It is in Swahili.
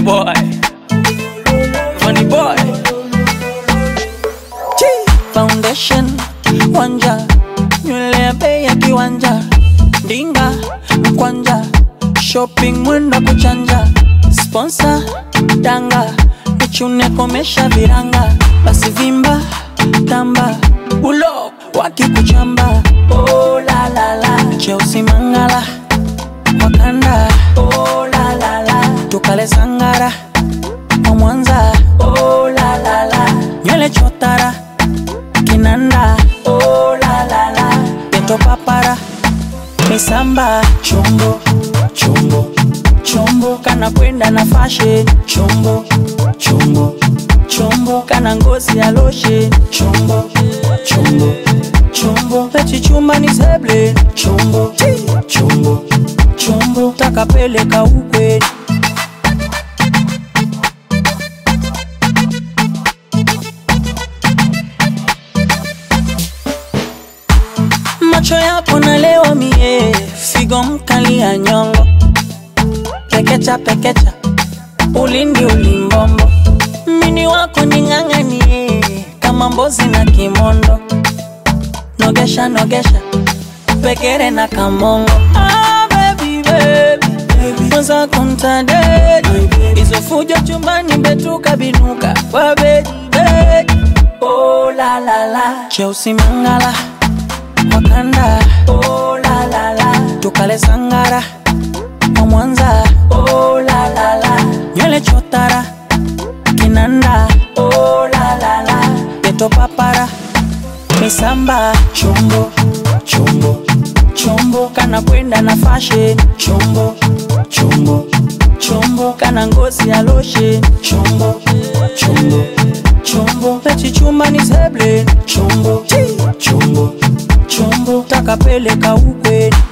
Funny boy. Funny boy. foundation wanja nywele ya bei ya kiwanja ndinga mkwanja shopping mwenda kuchanja sponsor danga nichune komesha viranga basi vimba tamba ulo wakikuchamba oh, la, la, la. cheusi mangala wakanda oh, la, la, la. tukale sangara wa mwanza oh, la, la, la. nywele chotara kinanda oh, la, la, la. peto papara misamba chombo chombo chombo kana kwenda na fashe chombo chombo chombo kana ngozi ya loshe chombo chombo chombo pechichumba ni seble chombo chombo chombo takapeleka ukweni macho yako nalewa mie figo mkali ya nyongo pekecha pekecha ulindi ulimbombo mini wako ning'ang'anie kama mbozi na kimondo nogesha nogesha pekere na kamongo ah, baby, baby. mwenza kuntadedi hizo fujo chumbani betuka binuka kwa bedi bedi oh, la, la, la. cheusi mangala wakanda oh, la, la, la. tukale sangara wa mwanza oh, la, la, la. nywele chotara kinanda oh, la, la, la. peto papara misamba chombo chombo chombo kana kwenda na fashe chombo chombo chombo kana ngozi ya loshe chombo chombo chombo pechichumba ni seble chombo chombo chombo takapeleka ukweni